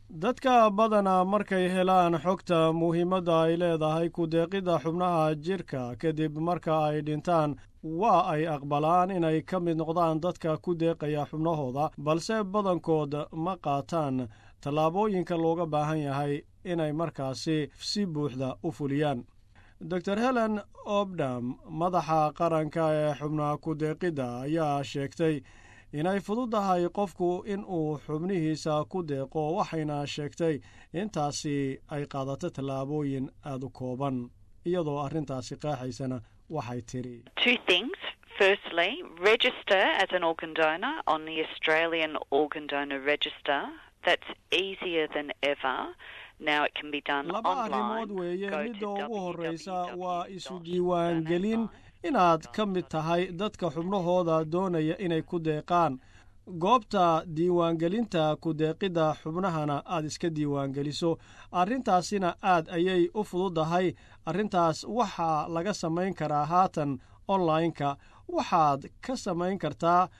dadka badana markay helaan xogta muhiimadda ay leedahay ku-deeqidda xubnaha jidhka kadib marka ay dhintaan waa ay aqbalaan inay ka mid noqdaan dadka ku deeqaya xubnahooda balse badankood ma qaataan tallaabooyinka looga baahan yahay inay markaasi si buuxda u fuliyaan dor helen obdam madaxa qaranka ee xubnaha ku-deeqidda ayaa sheegtay inay fududahay qofku in uu xubnihiisa ku deeqo waxayna sheegtay intaasi ay qaadato tallaabooyin aada u kooban iyadoo arrintaasi qeexaysana waxay tidhi Firstly, register as an organ donor on the Australian Organ Donor Register. That's easier than ever. Now it can be done laba online. arrimood weeye midda ugu horreysa waa isu diiwaangelin inaad ka mid tahay dadka xubnahooda doonaya inay ku deeqaan goobta diiwaangelinta ku-deeqidda xubnahana aad iska diiwaangeliso arrintaasina aad ayay u fududahay arrintaas waxaa laga samayn karaa haatan online-ka waxaad ka samayn kartaa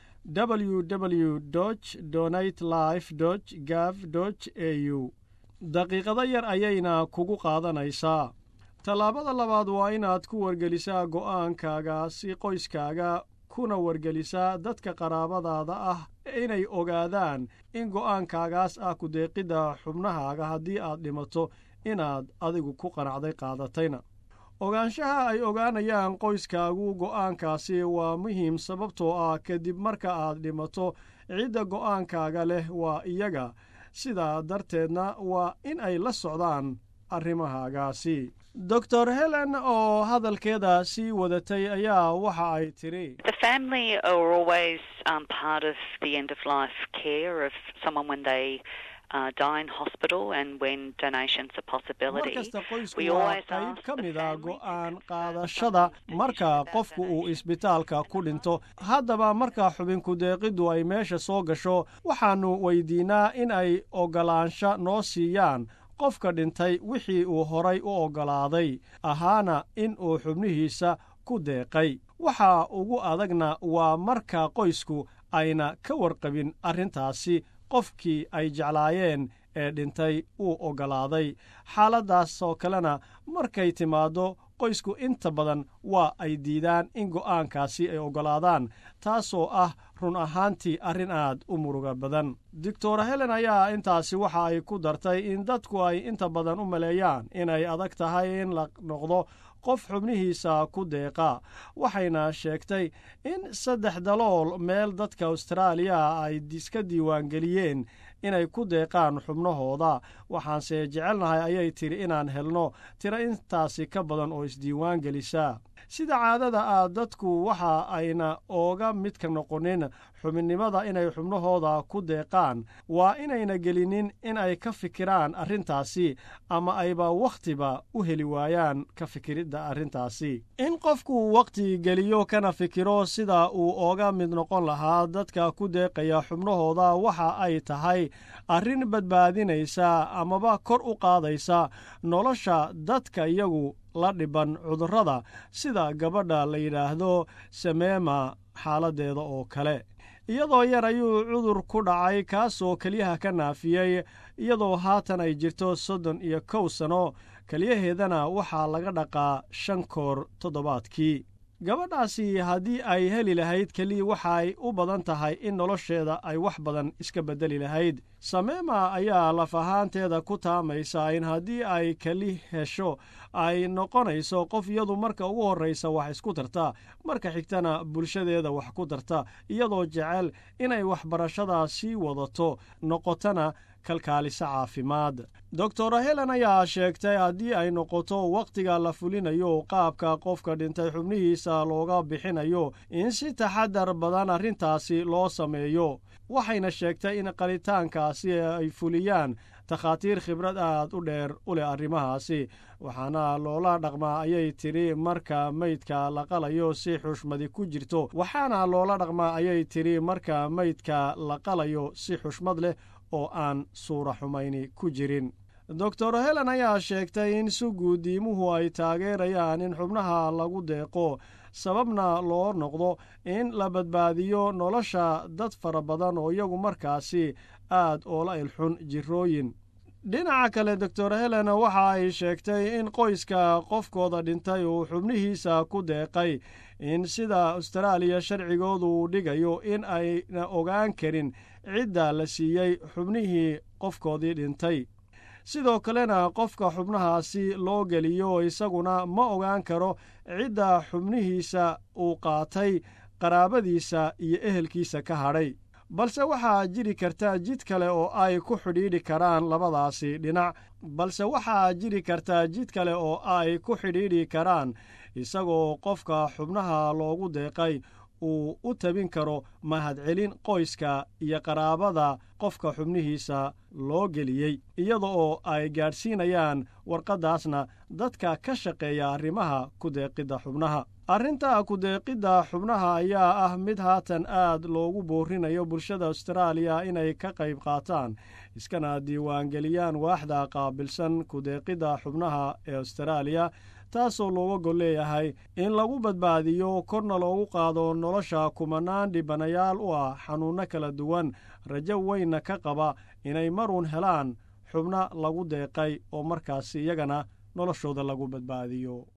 www donate life gav a u daqiiqado yar ayayna kugu qaadanaysaa tallaabada labaad waa inaad ku wargelisaa go'aankaaga si qoyskaaga kuna wargelisaa dadka qaraabadaada ah inay ogaadaan in go'aankaagaas ah ku-deeqidda xubnahaaga haddii aad dhimato inaad adigu ku qanacday qaadatayna ogaanshaha ay ogaanayaan qoyskaagu go'aankaasi waa muhiim sababtoo ah kadib marka aad dhimato cidda go'aankaaga leh waa iyaga sidaa darteedna waa in ay la socdaan arrimahaagaasi doctor helen oo hadalkeeda sii wadatay ayaa waxa ay tidhi The family are always um, part of the end of life care of someone when they uh, die in hospital and when donation's a mar possibility. kasta qoysku We waa always qayb ask ka the mid a family go'aan to qaadashada confirm marka decision qofku about uu donation. isbitaalka ku dhinto haddaba marka xubinku deeqiddu ay meesha soo gasho waxaannu weydiinaa in ay oggolaansho noo siiyaan qofka dhintay wixii uu horay u oggolaaday ahaana in uu xubnihiisa ku deeqay waxa ugu adagna waa marka qoysku ayna ka warqabin arrintaasi qofkii ay jeclaayeen ee dhintay uu oggolaaday xaaladdaasoo kalena markay timaaddo qoysku inta badan waa ay diidaan in go'aankaasi ay oggolaadaan taasoo ah run ahaantii arrin aad u muruga badan doctor helen ayaa intaasi waxa ay ku dartay in dadku ay inta badan u maleeyaan inay adag tahay in la noqdo qof xubnihiisa ku deeqa waxayna sheegtay in saddex dalool meel dadka austraaliya ay iska diiwaangeliyeen inay ku deeqaan xubnahooda waxaanse jecelnahay ayay tidhi inaan helno tiro intaasi ka badan oo isdiiwaan gelisa sida caadada ah dadku waxa ayna ooga midka noqonin xubinnimada inay xubnahooda ku deeqaan waa inayna gelinin in ay ka fikiraan arrintaasi ama ayba wakhtiba u heli waayaan ka fikiridda arrintaasi in qofku wakhti geliyo kana fikiro sida uu ooga mid noqon lahaa dadka ku deeqaya xubnahooda waxa ay tahay arrin badbaadinaysa amaba kor u qaadaysa nolosha dadka iyagu la dhiban cudurrada sida gabadha la yidhaahdo sameema xaaladdeeda oo kale iyadoo yar ayuu cudur ku dhacay kaasoo keliyaha ka naafiyey iyadoo haatan ay jirto soddon iyo kow sano keliyaheedana waxaa laga dhaqaa shan koor toddobaadkii gabadhaasi haddii ay heli lahayd keli waxay u badan tahay in nolosheeda ay wax badan iska beddeli lahayd sameema ayaa laf ahaanteeda ku taamaysa in haddii ay keli hesho ay noqonayso qof iyadu marka ugu horraysa wax isku tarta marka xigtana bulshadeeda wax ku darta iyadoo jecel inay waxbarashada sii wadato noqotana kalkaaliso caafimaad doctor helen ayaa sheegtay haddii ay noqoto wakhtiga la fulinayo qaabka qofka dhintay xubnihiisa looga bixinayo in si taxadar badan arrintaasi loo sameeyo waxayna sheegtay in qalitaankaasi ay fuliyaan takhaatiir khibrad aad u dheer u leh arrimahaasi waxaana loola dhaqmaa ayay tidhi marka meydka la qalayo si xushmadi ku jirto waxaana loola dhaqmaa ayay tidhi marka meydka la qalayo si xushmad leh oo aan suura xumayni ku jirin doctor helen ayaa sheegtay in suguudiimuhu ay taageerayaan in xubnaha lagu deeqo sababna loo noqdo in la badbaadiyo nolosha dad fara badan oo iyagu markaasi aad oola ilxun jirooyin dhinaca kale doctor helen waxa ay sheegtay in qoyska qofkooda dhintay uu xubnihiisa ku deeqay in sida austraaliya sharcigoodu uu dhigayo in ayna ogaan karin cidda la siiyey xubnihii qofkoodii dhintay sidoo kalena qofka xubnahaasi loo geliyo isaguna ma ogaan karo cidda xubnihiisa uu qaatay qaraabadiisa iyo ehelkiisa ka hadhay balse waxaa jiri karta jid kale oo ay ku xidhiidhi karaan labadaasi dhinac balse waxaa jiri karta jid kale oo ay ku xidhiidhi karaan isagoo qofka xubnaha loogu deeqay uu u tabin karo mahadcelin qoyska iyo qaraabada qofka xubnihiisa loo geliyey iyada oo ay gaadhsiinayaan warqaddaasna dadka ka shaqeeya arrimaha ku-deeqidda xubnaha arrinta ku-deeqidda xubnaha ayaa ah mid haatan aad loogu boorinayo bulshada austraaliya inay ka qayb qaataan iskana diiwaangeliyaan waaxda qaabilsan ku-deeqidda xubnaha ee austraaliya taasoo looga gol leeyahay in lagu badbaadiyo korna loogu qaado nolosha kumanaan dhibanayaal u ah xanuunno kala duwan rajo weynna ka qaba inay maruun helaan xubno lagu deeqay oo markaasi iyagana noloshooda lagu badbaadiyo